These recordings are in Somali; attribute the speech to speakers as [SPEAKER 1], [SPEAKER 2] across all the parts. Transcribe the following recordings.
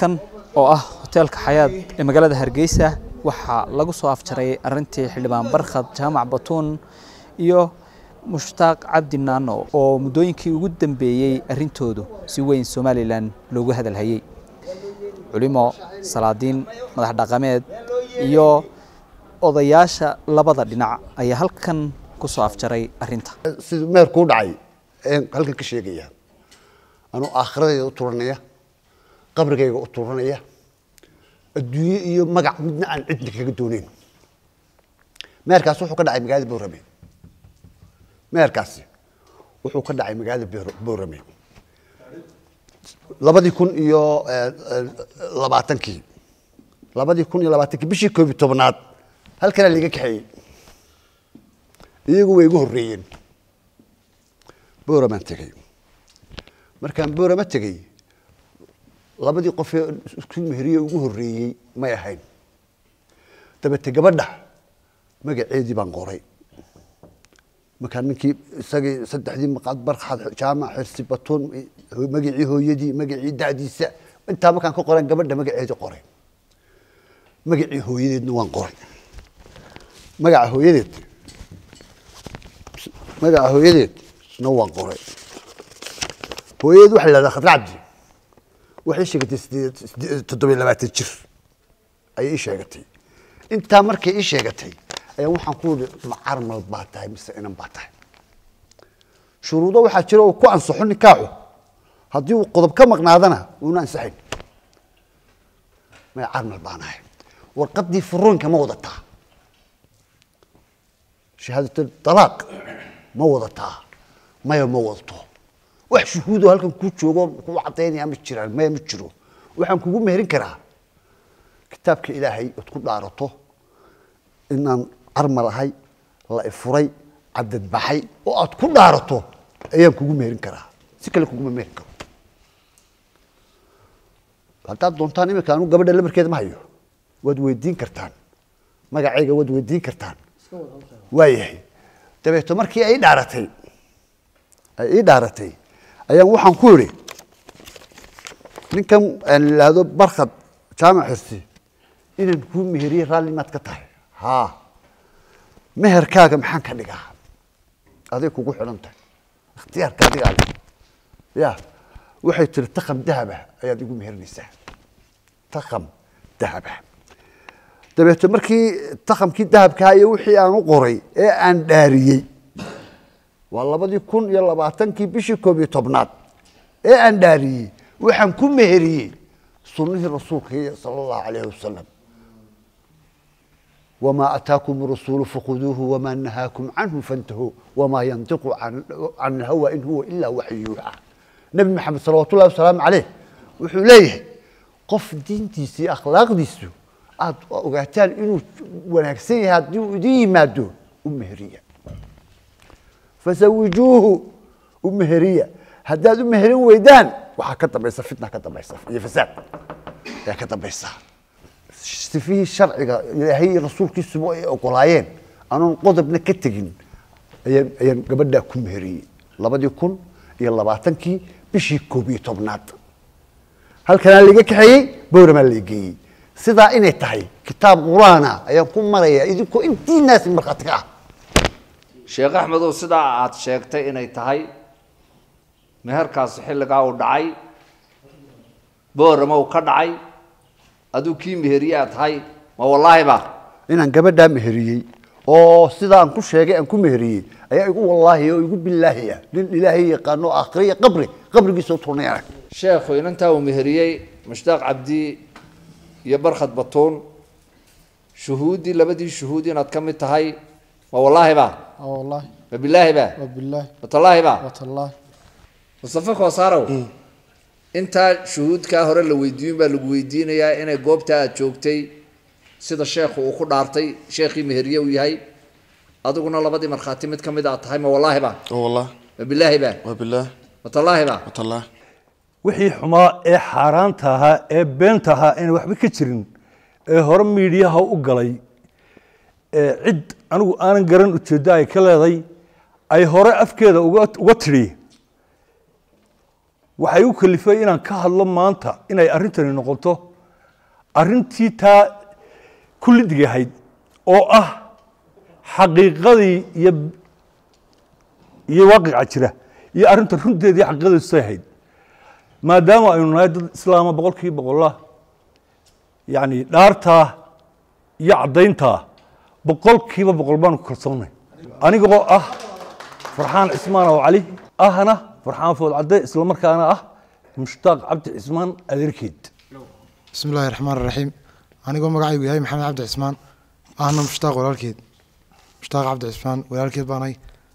[SPEAKER 1] halkan oo ah hoteelka xayaad ee magaalada hargeysa waxaa lagu soo afjaray arintii xildhibaan barkhad jaamac batuun iyo mushtaaq cabdi naano oo muddooyinkii ugu dambeeyey arrintoodu si weyn somalilan loogu hadalhayey culimo salaadiin madax dhaqameed iyo odayaasha labada dhinac ayaa halkan ku soo afjaray arrinta
[SPEAKER 2] siduu meerkuu dhacay ayaan halkan ka sheegaya anuu aakhiradayda u turanaya qabrigayga u turanaya adduunye iyo magac midna aan cidna kaga dooneyn meerkaas wuxuu ka dhacay magaalada boorame meerkaasi wuxuu ka dhacay magaalada Boor- boorame labadii kun iyo eh, eh, labaatankii labadii kun iyo labaatankii bishii koob iyo tobnaad halkanaa liiga kaxeeyey iyagu way igu horreeyeen booramaan tegey markaan boorama tegey labadii qofee isku meheriye ugu horreeyey may ahayn dabete gabadha magaceedii baan qoray markaa ninkii isagii saddexdii maqaad barxad jaamac xirsi batuun magacii hooyadii magacii da'diisa intaa markaan ka qoran gabadha magaceedii qoray magacii hooyadeedna waan qoray magaca hooyadeed magaca hooyadeed isna waan qoray hooyadeed waxaa la yidhahdaa khadra cabdi waxay sheegatay sideed sideed- toddoba iyo labaatan jir ayay ii sheegatay intaa markay ii sheegatay ayaa waxaan ku yidhi ma carmal baa tahay mise inan baa tahay shuruudo waxaa jira oo ku ansaxo nikaaxu haddii uu qodob ka maqnaadana uuna ansaxayn may carmal baan ahay warqaddii furuunka ma wadataa shahaadatu dalaaq ma wadataa maya ma wadato wax shuhuudoo halkan kuu joogo kuu cadaynaya ma jiraan maya ma jiro waxaan kugu meherin karaa kitaabka ilaahay ood ku dhaarato inaan carmal ahay la ifuray cadad baxay oo aad ku dhaarato ayaan kugu meherin karaa si kale kuguma meherin karo haddaad doontaan iminka anu gabadha lamarkeeda ma hayo waad weydiin kartaan magacayga waad weydiin kartaan waayahay dabeeto markii ay ii dhaaratay ay ii dhaaratay ayaan waxaan ku idhi ninkan aan idhaahdo barkhad jaamac xirsi inaan kuu meheriye raalli maad ka tahay haa meherkaaga maxaan ka dhigaa aday kugu xidhan tahay ikhtiyaarka adigaa leh ya waxay tiri takam dahaba ayaad igu meherinaysaa takam dahaba dabeeto markii takamkii dahabkaa iyo wixii aan u qoray ee aan dhaariyey waa labadii kun iyo labaatankii bishii koob iyo tobnaad ee aan dhaariyey waxaan ku meheriyey sunnihii rasuulka sala allahu calayhi wasalam وما أتاكم الرسول فخذوه وما نهاكم عنه فانتهوا وما ينطق عن, عن الهوى إن هو إلا وحي يوحى نبي محمد صلوات الله وسلام عليه wuxuu leeyahay qof diintiisa iyo akhlaaqdiisu aad ogaataan inuu wanaagsan yahay haddii uu idin yimaado u meheriya fasawijuuhu u meheriya haddaad u meherin weydaan waxaa ka dambaysa fitna ka dambaysa iyo fasaad ayaa ka dambaysa sifihii sharciga ilaahay iyo rasuulkiisuba ay ogolaayeen anoon qodobna ka tegin ayaan ayaan gabadhaa ku meheriyey labadii kun iyo labaatankii bishii koob iyo tobnaad halkanaa laiga kaxeeyey bowramaa la geeyey sidaa inay tahay kitaab qur-aana ayaan ku marayaa idinkoo intiinaasi markhaati ka ah
[SPEAKER 3] sheekh axmedow sidaa aad sheegtay inay tahay meherkaasi xilligaa uu dhacay boorama uu ka dhacay aduu kii meheriye aad tahay ma wallaahi ba
[SPEAKER 2] inaan gabadhaa meheriyey oo sidaa aan ku sheegay aan ku meheriyey ayaa igu wallaahi oo igu bilaahi ah nin ilaahay yaqaano aakhire iyo qabri qabrigiisa u turnay arag
[SPEAKER 3] sheekhu inantaa uu meheriyey mushtaaq cabdi iyo barkhad batuun shuhuuddii labadii shuhuud inaad ka mid tahay ma wallaahi ba
[SPEAKER 4] اه والله
[SPEAKER 3] ma bilaahi ba
[SPEAKER 4] وبالله
[SPEAKER 3] ma tallaahi ba
[SPEAKER 4] وتالله
[SPEAKER 3] mustafa koosaarow intaa shuhuudkaa hore la weydiiyun baa lagu weydiinayaa inay goobta aad joogtay sida sheekhu uu ku dhaartay sheekhii meheriye uu yahay adiguna labadii markhaati mid ka mid aad tahay ma wallaahi ba
[SPEAKER 5] والله
[SPEAKER 3] ma bilaahi ba
[SPEAKER 5] وبالله
[SPEAKER 3] ma tallaahi ba
[SPEAKER 5] وتالله
[SPEAKER 6] wixii xumaa ee xaaraanta ahaa ee beenta ahaa aan waxba ka jirin ee hore miidhiyaha u galay ee cid anigu aanan garan ujeeddo ay ka leeday ay hore afkeeda uga uga tidhi waxay u kalifay inaan ka hadlo maanta inay arrintani noqoto arrintii taa kullidig ahayd oo ah xaqiiqadii iyo iyo waaqica jira iyo arrinta runteedii xaqiiqadeedu say ahayd maadaama aynu nahay dad islaama boqol kiiba boqola yacni dhaartaa iyo caddayntaa boqol kiiba boqol baanu ku kalsoonnay anigoo ah farxaan cismaan oo cali ahna farxaan food cadde isla markaana ah mushtaaq cabdi cismaan adeerkeed
[SPEAKER 4] bismi illaahi raxmaan raxiim anigoo magacaygu yahay maxamed cabdi cismaan ahna mushtaaq walaalkeed mushtaaq cabdi cismaan walaalkeed baanahay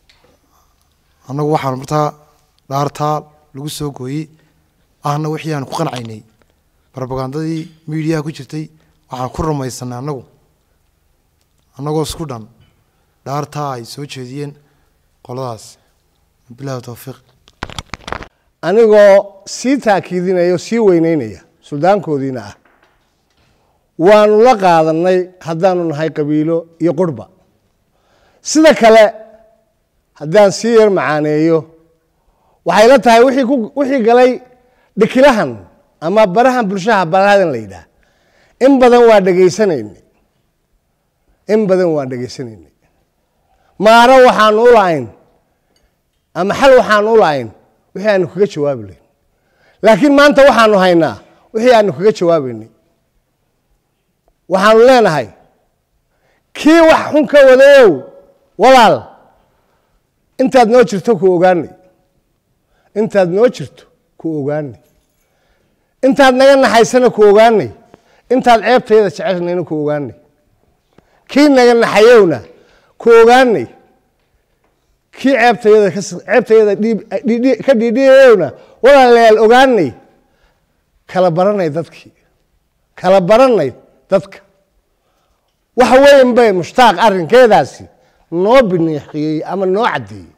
[SPEAKER 4] annagu waxaan martaa dhaartaa lagu soo gooyey ahna wixii aan ku qancaynay barobagandadii miidiyaha ku jirtay waxaan ku rumaysanay annagu annagoo isku dhan dhaartaa ay soo jeediyeen qoladaas bilahi towfiiq
[SPEAKER 5] anigoo sii taakiidinaya o sii weyneynaya suldaankoodiina ah waanu la qaadanay haddaanu nahay qabiilo iyo qurhba sida kale haddaan sii yar macaaneeyo waxay la tahay wixii ku wixii galay dhikilahan ama barahan bulshaha balahadan la yidhaah in badan waa dhegaysanaynay in badan waan dhegaysanaynay maaro waxaanu u lahayn ama xal waxaanu u lahayn wixii aanu kaga jawaabi layn laakiin maanta waxaanu haynaa wixii aanu kaga jawaabaynay waxaanu leenahay kii wax xun ka wadayow walaal intaad noo jirto ku ogaanay intaad noo jirto ku ogaanay intaad naga naxaysana ku ogaanay intaad ceebtayada jeceshnayna ku ogaanay kii naga naxayowna ku ogaanay kii ceebtayada ka ceebtayada dhiib dhidhi- ka dhiidhiyayowna walaalayaal ogaanay kala baranay dadkii kala baranay dadka wax weyn bay mushtaaq arrinkeedaasi noo biniixiyey ama noo caddeeyey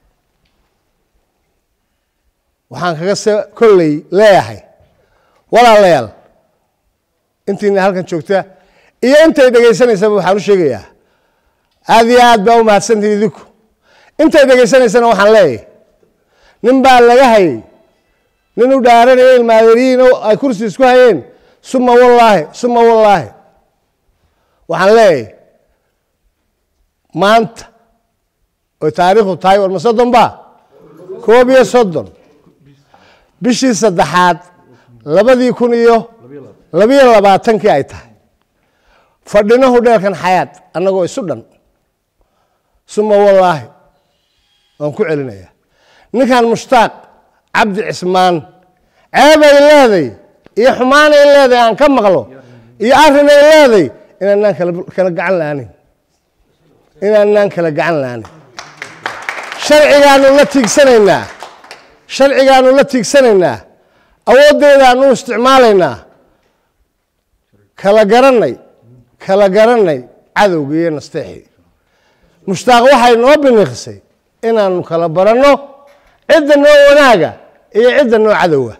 [SPEAKER 5] waxaan kaga se kolley leeyahay walaalayaal intiina halkan joogta iyo intay dhegaysanaysaba waxaan u sheegayaa aada iyo aad baa u mahadsantihi idinku intay dhegaysanaysana waxaan leeyahay nin baa laga hayay nin u dhaaranaya ilmaadariyiin oo ay kursi isku hayeen suma wallaahi suma wallaahi waxaan leeyahay maanta oy taariikhdu tahay war ma soddon ba koob iyo soddon bishii saddexaad labadii kun iyo labiyo labaatankii ay tahay fadhinahu dheelkan xayaad annagoo isu dhan suma wallaahi waan ku celinayaa ninkan mushtaaq cabdi cismaan ceebay leeday iyo xumaanay leeday aan ka maqlo iyo arrinay leeday inaanaan kala kala gacan la'aanin inaanaan kala gacan la'aanin sharcigaanu la tiigsanaynaa sharcigaanu la tiigsanaynaa awooddeedaanu isticmaalaynaa kala garanay kala garanay cadowgii iyo nasteexii mushtaaq waxay noo biniqisay inaanu kala baranno cidda noo wanaaga iyo cidda noo cadowa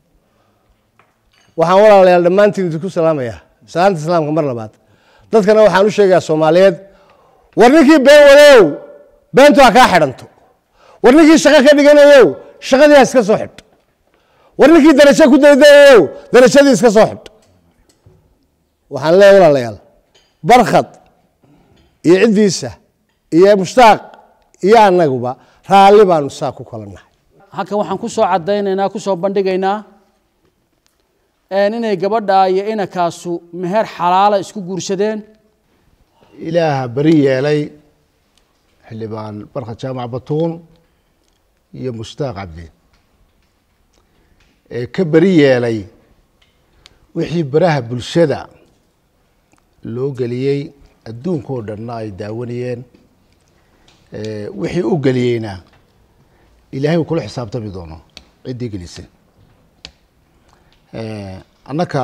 [SPEAKER 5] waxaan walaalayaal dhammaantiin idinku salaamayaa salaanta islaamka mar labaad dadkana waxaan u sheegayaa soomaaliyeed war ninkii been wadeyow beentu ha kaa xidhanto war ninkii shaqo ka dhiganayow shaqadii ha iska soo xidh war ninkii darajo ku daydayayow darajadii iska soo xidh waxaan leeyahay walaalayaal barkhad iyo ciddiisa iyo mushtaaq iyo annaguba raalli baanu saa ku kala nahay
[SPEAKER 7] halkan waxaan ku soo caddaynaynaa ku soo bandhigaynaa een inay gabadha iyo inankaasu meher xalaala isku guursadeen
[SPEAKER 8] ilaaha beri yeelay xildhibaan barka jaamac batuun iyo mushtaaq cabdi ee ka beri yeelay wixii baraha bulshada loo geliyey adduunkoo dhanna ay daawanayeen ee wixii u geliyeyna ilaahay uu kula xisaabtami doono ciddii gelisay annaka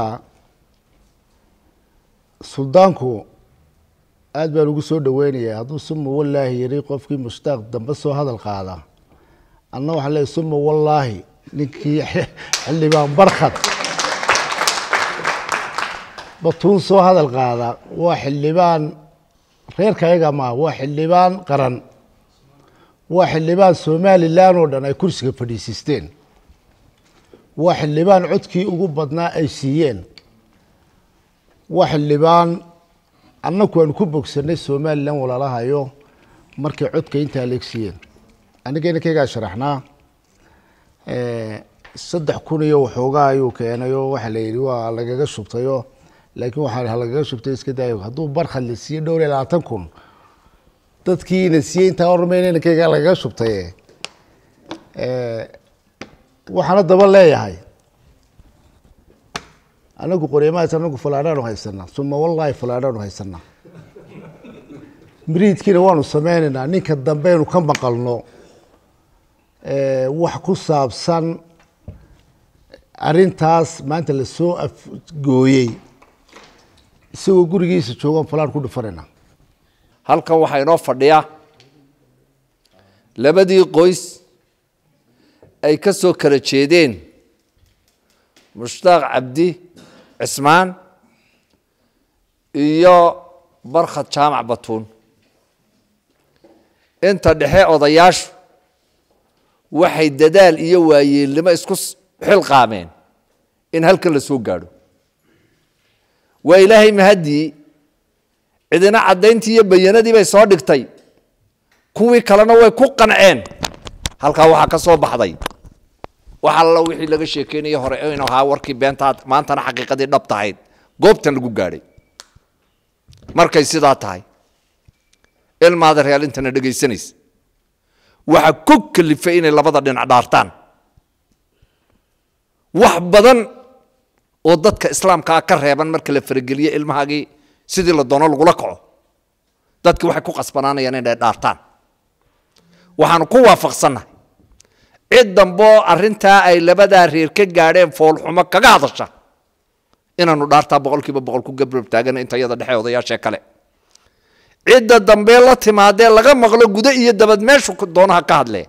[SPEAKER 8] suldaanku aad baan ugu soo dhaweynayaa hadduu suma wallaahi yiri qofkii mushtaaq dambe soo hadal qaada anna waxaan leeyahy suma wallaahi ninkii xildhibaan barkhad batuun soo hadal qaada waa xildhibaan reerka ayaga maaha waa xildhibaan qaran waa xildhibaan somalilan oo dhan ay kursiga fadhiisiisteen waa xildhibaan codkii ugu badnaa ay siiyeen waa xildhibaan annagu aanu ku bogsanay somalilan walaalahayo markay codka intaa leeg siiyeen aniga inankaygaa sharaxnaa saddex kun iyo waxoogaa ayuu keenayoo waxaa la yidhi waa lagaga shubtayo laakiin waxaa lagaga shubtay iska daayo hadduu barkhad la siiyey dhowr iyo labaatan kun dadkiina siiyey intaa ormayna inankaygaa lagaga shubtaye waxaana daba leeyahay anagu qoryamahaas anagu falaadhaanu haysanaa suma wallahi falaadhaanu haysanaa miriidkiina waanu sameynaynaa ninka dambeynu ka maqalno wax ku saabsan arintaas maanta lasoo afgooyey isagoo gurigiisa joogaan falaan ku dhufanayna
[SPEAKER 3] halkan waxaa inoo fadhiya labadii qoys ay ka soo kala jeedeen mushtaaq cabdi cismaan iyo barkhad jaamac batuun inta dhexe odayaashu waxay dadaal iyo waayeelnimo isku xilqaameen in halkan la soo gaadho waa ilaahay mahaddii cidina caddayntii iyo bayanadii bay soo dhigtay kuwii kalena way ku qanceen halkaa waxaa ka soo baxday wax alla wixii laga sheekeynaya hore inuu ahaa warkii beentaad maantana xaqiiqadii dhab tahayd goobtan lagu gaadhay markay sidaa tahay ilmaada real intana dhegaysanaysa waxaa ku kalifay inay labada dhinac dhaartaan wax badan oo dadka islaamkaa ka reeban marka la farageliye ilmahaagii sidii la doono lagula kaco dadki waxay ku qasbanaanayaan inay dhaartaan waxaanu ku waafaqsannahay cid damboo arrintaa ay labadaa reer ka gaadheen foolxumo kaga hadasha inaanu dhaartaa boqol kiiba boqol ku gabrab taagan inta yada dhexe odayaashee kale cidda dambee la timaadee laga maqlo gudo iyo dabad meeshu doonaha ka hadlee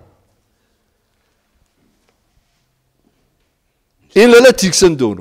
[SPEAKER 3] in lala tiigsan doono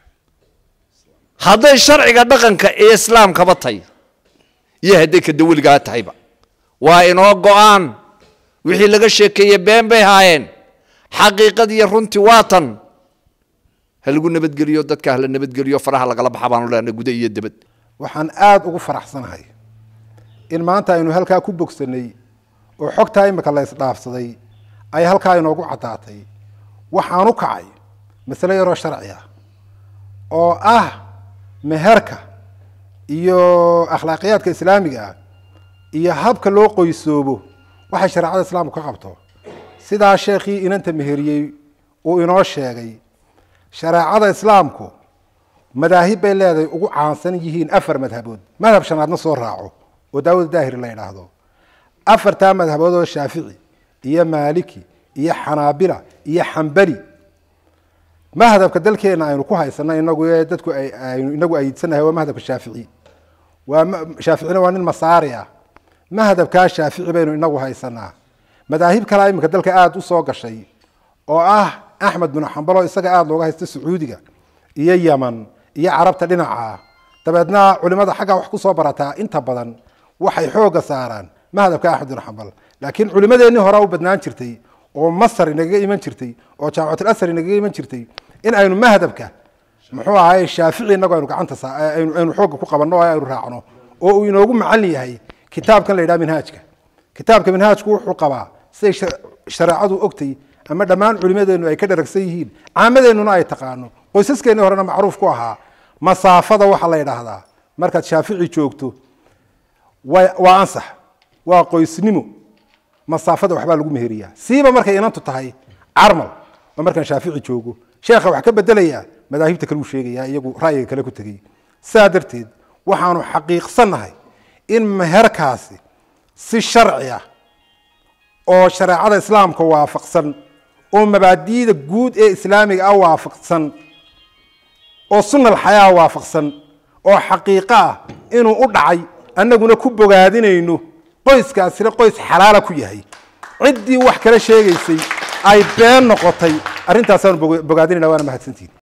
[SPEAKER 3] hadday sharciga dhaqanka ee islaamkaba tahay iyo hadday ka dawligaa tahayba waa inoo go-aan wixii laga sheekeeye been bay haayeen xaqiiqadiiyo runtii waa tan ha lagu nabadgeliyo dadka hala nabadgeliyo faraha lagala baxa baanu leenahay gudo iyo debad
[SPEAKER 9] waxaan aada ugu faraxsanahay in maanta aynu halkaa ku bogsanay oo xogtaa imika la isdhaafsaday ay halkaa inoogu caddaatay waxaan u kacay masale yaroo sharci ah oo ah meherka iyo akhlaaqiyaadka islaamiga ah iyo habka loo qoysoobo waxay shareecada islaamku ka qabto sidaa sheekhii inanta meheriyey uu inoo sheegay shareecada islaamku madaahib bay leedahay ugu caansan yihiin afar madhabood madhab shanaadna soo raaco oo daawud daahiri la yidhaahdo afartaa madhabood oo shaafici iyo maaliki iyo xanaabila iyo xambali madhabka dalkeena aynu ku haysano inagu ee dadku aynu inagu ayidsanahay waa madhabka shaafici waa shaaficina waa nin masaari ah madhabkaa shaafici baynu inagu haysanaa madaahib kalea iminka dalka aada u soo gashay oo ah axmed binu xambalo isaga aada looga haysta sacuudiga iyo yeman iyo carabta dhinaca dabeedna culimada xaggaa wax kusoo barataa inta badan waxay xooga saaraan madhabka axmed binu xambal laakiin culimadeennii horaa u badnaan jirtay oo masar inagaga iman jirtay oo jaamacatul asar inagaga iman jirtay in aynu madhabka muxuu ahaay shaafici inagu aynu gacanta aynu xooga ku qabanno oo aynu raacno oo uu inoogu macallin yahay kitaabkan la yidhaha minhaajka kitaabka minhaajku wuxuu qabaa siday shareecadu ogtay ama dhammaan culimadeennu ay ka dharagsan yihiin caamadeennuna ay taqaano qoysaskeenii horena macruuf ku ahaa masaafada waxaa la yidhaahdaa markaad shaafici joogto waa ansax waa qoysnimo masaafada waxbaa lagu meheriyaa siiba markay inantu tahay carmal oo markaan shaafici joogo sheekha wax ka bedelayaa madaahibta kale uu sheegayaa iyagu ra'yiga kale ku tegey saa darteed waxaanu xaqiiqsannahay in meherkaasi si sharci ah oo shareecada islaamka waafaqsan oo mabaadi'da guud ee islaamiga ah waafaqsan oo sunna alxayaa waafaqsan oo xaqiiqo ah inuu u dhacay annaguna ku bogaadinayno qoyskaasina qoys xalaala ku yahay ciddii wax kala sheegaysay ay been noqotay arrintaasaan bogaadinayna waana mahadsantihin